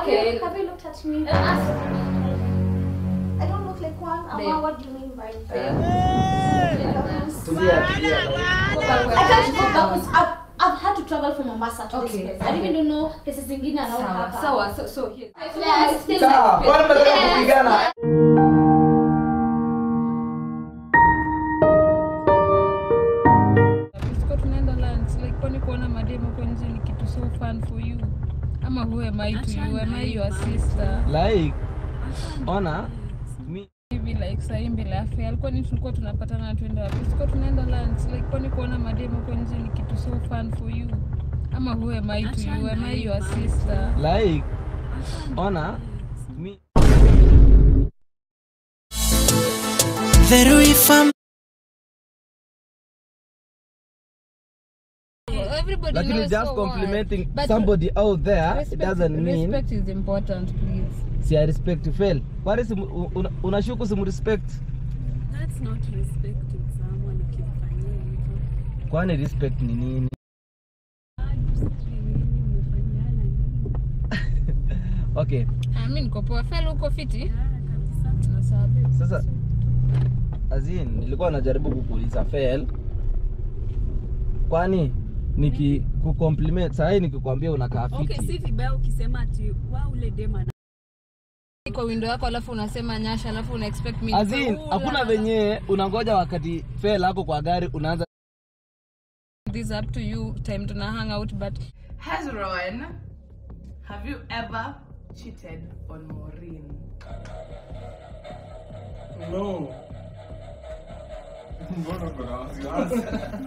Okay. Have you looked at me? Uh, ask- I don't look like one. Babe. Ama, what do you mean by Babe. Tulia, tulia. I can't go back. I've, I've had to travel from Mombasa to Okay, this place. I don't okay. even know places zingine around Sawa, hapa. sawa, so, so here. Yeah, it's still Sawa, like- kwani mnataka Yes. kupigana? Siko tunaenda lunch like kwani kuona mademo kwa nje ni kitu so fun for you ama who am I to you am I your sister like ona mi hivi like sahii mbele ya fair alikuwa ni tulikuwa tunapatana na tuende wapi siko tunaenda lunch like kwani kuona mademo kwa nje ni kitu so fun for you ama who am I to you am I your sister like ona mi Very fam everybody lakini knows just so what. complimenting But somebody out there it respect- doesn't mean respect is important please si I respect fail kwani simu- una- unashuku simrespect That's not respecting someone ukimfanyia hivyo. kwani respect ni nini Ah, sijui nini umefanyana nini. okay Ah, mi niko poa fel uko fiti Ah, kabisa. Na sawa, babe. sasa azin nilikuwa najaribu kukuuliza fail kwani niki kucompliment sahii nikikwambia unakaa fiti Okay, si vibaya ukisema ati wa ule dema na kwa window yako alafu unasema nyasha alafu una expect me azin nikue, hakuna "Ula." venye unangoja wakati fail hapo kwa gari unaanza this up to you time tuna hang out but Hezron, have you ever cheated on Maureen? No. Mbona kuna wasiwasi?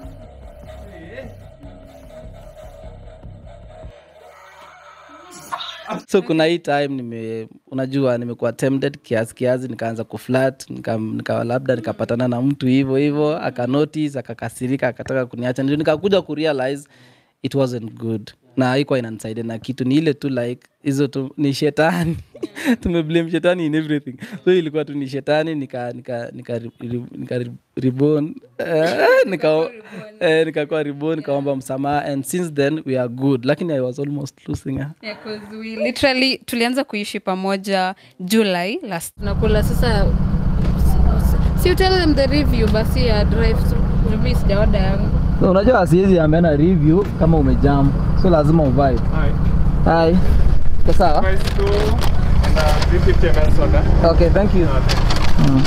so kuna hii time nime unajua nimekuwa tempted kiasi kiasi nikaanza kuflat nika, nika labda nikapatana na mtu hivyo hivyo akanotice akakasirika akataka kuniacha ndio nikakuja kurealize it wasn't good na haikuwa inanisaidia na kitu ni ile tu like hizo tu ni shetani tumeblame shetani in everything so ilikuwa tu ni shetani nika nika nika, nika reborn eh, nika eh, nikakuwa reborn nikaomba msamaha and since then we are good lakini i was almost losing her yeah, 'cause we literally tulianza kuishi pamoja july last nakula sasa si you tell them the review basi ya drive through review sijaoda yangu So, unajua siwezi ambiana review kama umejam so lazima uvibe Hi. hi Iko sawa Price two and uh, 350 ml soda. okay thank you Mm.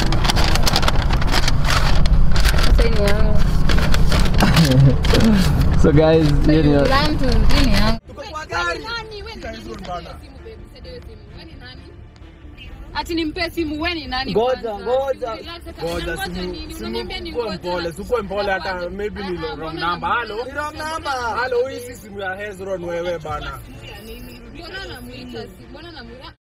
sasa hii ni yangu so guys So hiyo you ni- learn to hii ni yangu ati nimpe simu we ni nani Ngoja, kwanza? ngoja. Relax, ata- Ngoja unangoja simu nini? simu Unaniambia ni kuwa ngoja, mpole, alafu sikuwe mpole hata unangoja. maybe ni Aha, wrong mbona number. Halo? unamwita? Halo, hii si simu ya Hezron wewe bana. Mbona namuita si- mbona namuita